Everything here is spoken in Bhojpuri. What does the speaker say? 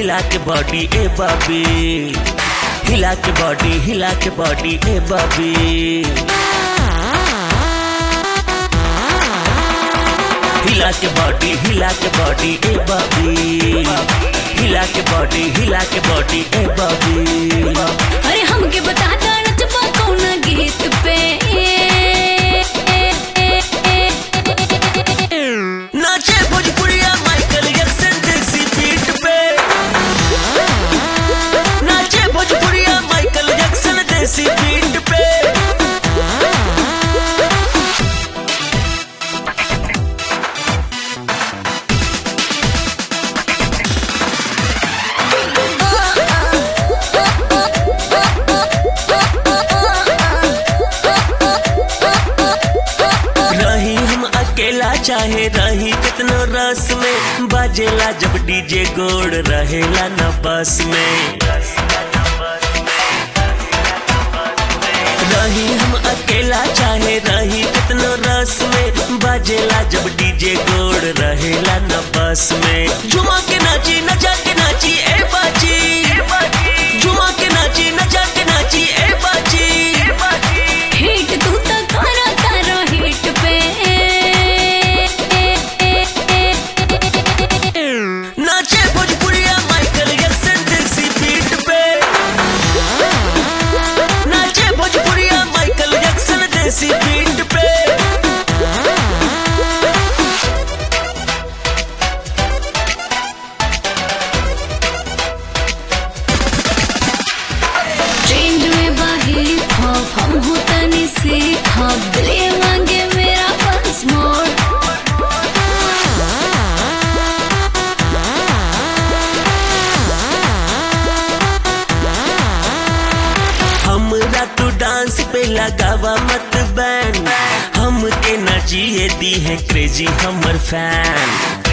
हिला के बॉडी ए बॉबी हिला के बॉडी हिला के बॉडी ए बॉबी हिला के बॉडी हिला के बॉडी ए बॉबी हिला के बॉडी हिला के बॉडी ए बॉबी अरे हमके बता दा नचबा कौन गीत पे नाचे भोजपुरिया माइकल जैक्सन देसी बीट पे नाचे भोजपुरिया माइकल जैक्सन देसी बीट पे रही हम अकेला चाहे रही कितनो रस में बाजेला जब डीजे गोड़ रहेला न बस में रही हम अकेला चाहे रही कितनो रस में बाजेला जब डीजे गोड़ रहेला न बस में झुमा के नाची नचा के नाची ए बाजी झुमा के नाची नचा के नाची ए बाजी हिट तू तो करा करो हिट पे नाचे भोजपुरिया माइकल जैक्सन देसी बीट पे नाचे भोजपुरिया माइकल जैक्सन देसी बीट पे ट्रेंड में बाहिर हॉप हम हो तनी से हॉप दिले मांगे मेरा वंस मोर हमरा तू डांस पे लगावा मत बैंड हम के नचिए दी है क्रेजी हमर फैन